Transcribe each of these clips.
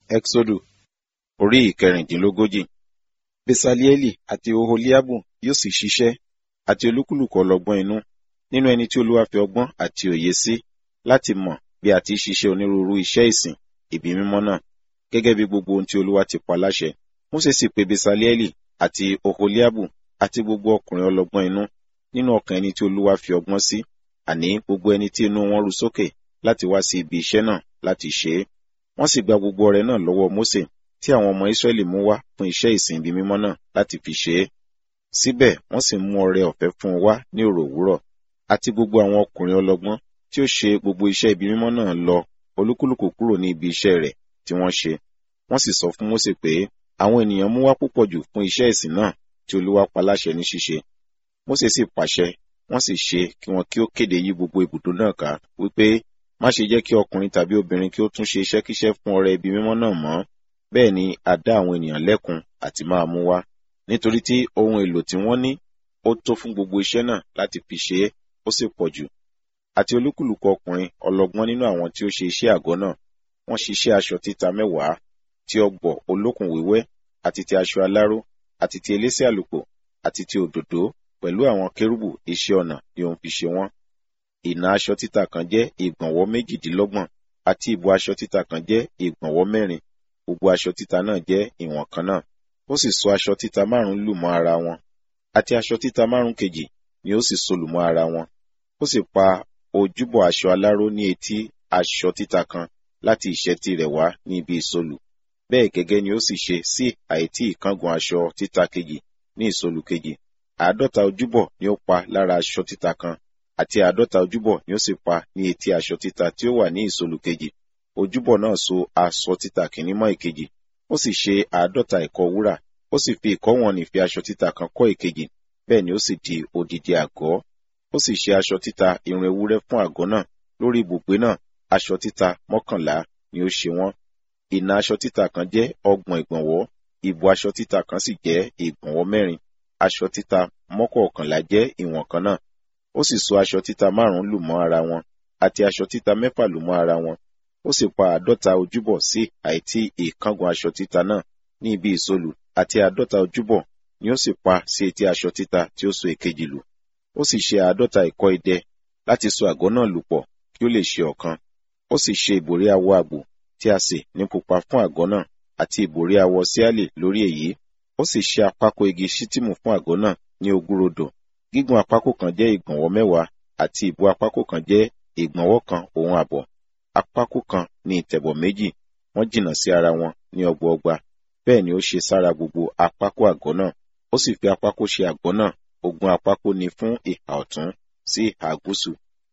Ẹ́xódù orí ìkẹrìndínlógójì. Besalieli àti Oholiabu yóò sì ṣiṣẹ́ àti olúkúlùkù ọlọ́gbọ́n inú nínú ẹni tí Olúwa fi ọgbọ́n àti òye sí láti mọ̀ bí a ti ṣiṣẹ́ onírúurú iṣẹ́ ìsìn ibi mímọ́ náà gẹ́gẹ́ bí gbogbo ohun tí Olúwa ti pa láṣẹ. Mósè sì pe Besalieli àti Oholiabu àti gbogbo ọkùnrin ọlọ́gbọ́n inú nínú ọkàn ẹni tí Olúwa fi ọgbọ́n sí àní gbogbo ẹni tí inú wọn ru sókè láti wá sí ibi iṣẹ́ náà láti ṣe é. Wọ́n sì gba gbogbo ọrẹ náà lọ́wọ́ Mósè tí àwọn ọmọ Ísírẹ́lì mú wá fún iṣẹ́ ìsìn ibi mímọ́ náà láti fi ṣe é. Síbẹ̀ wọ́n sì mú ọrẹ ọ̀fẹ́ fún un wá ní òrò òwúrọ̀. Àti gbogbo àwọn ọkùnrin ọlọ́gbọ́n tí ó ṣe gbogbo iṣẹ́ ibi mímọ́ náà lọ olúkúlùkù kúrò ní ibi iṣẹ́ rẹ̀ tí wọ́n ṣe. Wọ́n sì sọ fún Mósè pé àwọn ènìyàn mú wá púpọ̀ jù fún iṣẹ́ ìsìn náà tí Olúwa pa láṣẹ ní ṣíṣe. Mósè sì pàṣẹ wọ́n sì ṣe kí wọn kí ó kéde yí gbogbo ibùdó náà ká wípé má ṣe jẹ́ kí ọkùnrin tàbí obìnrin kí ó tún ṣe iṣẹ́kíṣẹ́ fún ọrẹ ibi mímọ́ náà mọ́ bẹ́ẹ̀ ni a dá àwọn ènìyàn lẹ́kun àti máa mú wá nítorí tí ohun èlò tí wọ́n ní ó tó fún gbogbo iṣẹ́ náà láti fi ṣe é ó sì pọ̀ jù àti olúkúlùkù ọkùnrin ọlọ́gbọ́n nínú àwọn tí ó ṣe iṣẹ́ àgọ́ náà wọ́n ṣiṣẹ́ aṣọ títa mẹ́wàá ti ọ̀gbọ̀ olókùn wíwẹ́ àti ti aṣọ aláró àti ti elése àlùkò àti ti òdòdó pẹ̀lú àwọn kérúbù iṣẹ́ ọnà ni òun fi ṣe wọ́n ìnà aṣọ títa kan jẹ́ ìgbọ̀nwọ́ méjìdínlọ́gbọ̀n àti ìbò aṣọ títa kan jẹ́ ìgbọ̀nwọ́ mẹ́rin gbogbo aṣọ títa náà jẹ́ ìwọ̀n kan náà ó sì so aṣọ títa márùn lù mọ́ ara wọn àti aṣọ títa márùn kejì ni ó sì so lù mọ́ ara wọn ó sì pa ojúbọ aṣọ aláró ní etí aṣọ títa kan láti ìṣẹ́tí rẹ̀ wá ní ibi ìsolù bẹ́ẹ̀ gẹ́gẹ́ ni ó sì ṣe sí àìtí ìkángun aṣọ títa kejì ní ìsolù kejì àádọ́ta ojúbọ ni ó pa lára aṣọ títa kan àti àádọ́ta ojúbọ ni ó sì pa ní etí aṣọ títa tí ó wà ní ìsolù kejì ojúbọ náà so aṣọ títa kìíní mọ́ ìkejì ó sì ṣe àádọ́ta ìkọ́ wúrà ó sì fi ìkọ́ wọn nìfi aṣọ títa kan kọ́ ìkejì bẹ́ẹ̀ ni ó sì di odidi àgọ́ ó sì ṣe aṣọ títa irun ewúrẹ́ fún àgọ́ náà lórí ibùgbé náà aṣọ títa mọ́kànlá ni ó ṣe wọ́n ìnà aṣọ títa kan jẹ́ ọgbọ̀n ìgbọ̀nwọ́ ìbò aṣọ títa kan sì jẹ́ ìgbọ̀nwọ́ mẹ́rin aṣọ títa mọ́kọ̀ọ̀kànlá jẹ́ ìwọ̀n kan náà ó sì so aṣọ títa márùn-ún lù mọ́ ara wọn àti aṣọ títa mẹ́fà lù mọ́ ara wọn ó sì pa àádọ́ta ojúbọ sí àìtí ìkángun aṣọ títa náà ní ibi ìsolù àti àádọ́ta ojúbọ ni ó sì pa sí etí aṣọ títa tí ó so èkejì lù ó sì ṣe àádọ́ta ìkọ́ idẹ láti so àgọ́ náà lù pọ̀ kí ó lè ṣe ọ̀kan ó sì ṣe ìbòrí awọ àgbò tí a sè ní pupa fún àgọ́ náà àti ìbòrí awọ síálì lórí èyí ó sì ṣe àpákò igi ṣítìmù fún àgọ́ náà ní ogúnrodò gígùn àpákò kan jẹ́ ìgbọ̀nwọ́ mẹ́wàá àti ìbú àpákò kan jẹ́ ìgbọ̀nwọ́ kan òun àbọ̀ àpákò kan ní ìtẹ̀bọ̀ méjì wọ́n jìnnà sí ara wọn ní ọgbọọgba bẹ́ẹ̀ ni ó ṣe sára gbogbo àpákò àgọ́ náà ó sì fi àpákò ṣe àgọ́ náà ogún àpákò ní fún ìhà ọ̀tún sí ìhà gúúsù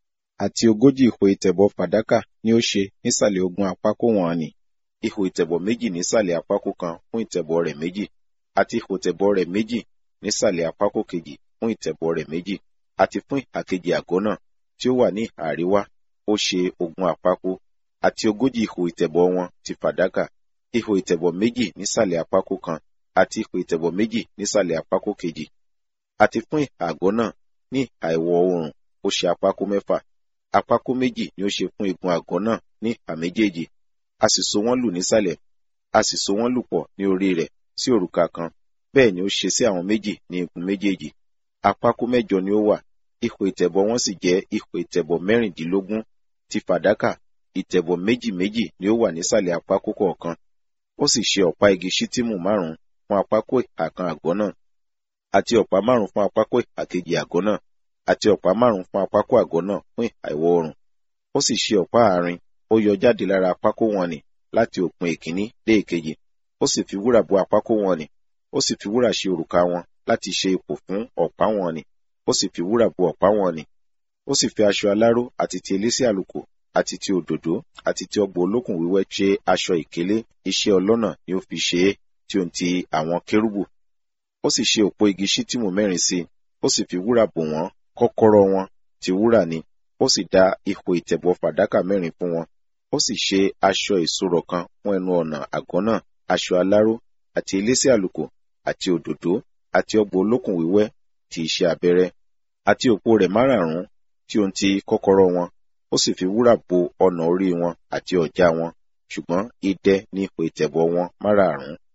àti ogójì ihò ìtẹ̀bọ̀ fàdákà ni ó ṣe nísàlẹ̀ ogún àpákò wọn ni ihò ìtẹ̀bọ̀ méjì nísàlẹ̀ àpákò kan fún ìtẹ̀bọ̀ rẹ̀ méjì àti ihò ìtẹ̀bọ̀ rẹ̀ méjì nísàlẹ̀ àpákò kejì fún ìtẹ̀bọ̀ rẹ̀ méjì àti fún ìhà kejì àgọ́ náà tí ó wà ní ìhà àríwá ó ṣe ogún àpákò àti ogójì ihò ìtẹ̀bọ̀ wọn ti fàdákà ihò ìtẹ̀bọ̀ méjì nísàlẹ̀ àpákò kan àti ihò ìtẹ̀bọ̀ méjì nísàlẹ̀ àpákò kejì àti fún ìhà àgọ́ náà ní ìhà ìwọ̀ oòrùn ó ṣe àpákò mẹ́fà àpákò méjì ni ó ṣe fún igun àgọ́ náà ní ìhà méjèèjì a sì so wọ́n lù nísàlẹ̀ a sì so wọ́n lù pọ̀ ní orí rẹ̀ sí òrùka kan bẹ́ẹ̀ ni ó ṣe sí àwọn méjì ní igun méjèèjì àpákò mẹ́jọ ni ó wà ihò ìtẹ̀bọ̀ wọn sì jẹ́ ihò ìtẹ̀bọ̀ mẹ́rìndínlógún ti fàdákà ìtẹ̀bọ̀ méjì méjì ni ó wà nísàlẹ̀ àpákò kọ̀ọ̀kan ó sì ṣe ọ̀pá igi ṣítìmù márùn-ún fún àpákò ìhà kan àgọ́ náà àti ọ̀pá márùn-ún fún àpákò ìhà kejì àgọ́ náà àti ọ̀pá márùn-ún fún àpákò àgọ́ náà fún ìhà ìwọ̀ oòrùn ó sì ṣe ọ̀pá àárín ó yọ jáde lára àpákò wọn nì láti òpin ìkíní dé ìkejì ó sì fi wúrà bo àpákò wọn nì ó sì fi wúrà ṣe òrùka wọn láti ṣe ipò fún ọ̀pá wọn nì ó sì fi wúrà bo ọ̀pá wọn nì ó sì fi aṣọ aláró àti ti elése àlùkò àti ti òdòdó àti ti ọgbọ̀ olókùn wíwẹ́ ṣe aṣọ ìkélé iṣẹ́ ọlọ́nà ni ó fi ṣe é tí ó ń ti àwọn kérúbù ó sì ṣe òpó igi ṣítìmù mẹ́rin sí i ó sì fi wúrà bò wọ́n kọ́kọ́rọ́ wọn ti wúrà ni ó sì dá ihò ìtẹ̀bọ̀ fàdákà mẹ́rin fún wọn ó sì ṣe aṣọ ìṣòro kan fún ẹnu ọ̀nà àgọ́ náà aṣọ aláró àti elése àlùkò àti òdòdó àti ọgbọ̀ olókùn wíwẹ́ ti iṣẹ́ abẹ́rẹ́ àti òpó rẹ̀ márààrún tí ó ń ti kọ́kọ́rọ́ wọn ó sì fi wúrà bo ọ̀nà orí wọn àti ọ̀já wọn ṣùgbọ́n idẹ ní ipò ìtẹ̀bọ̀ wọn márààrún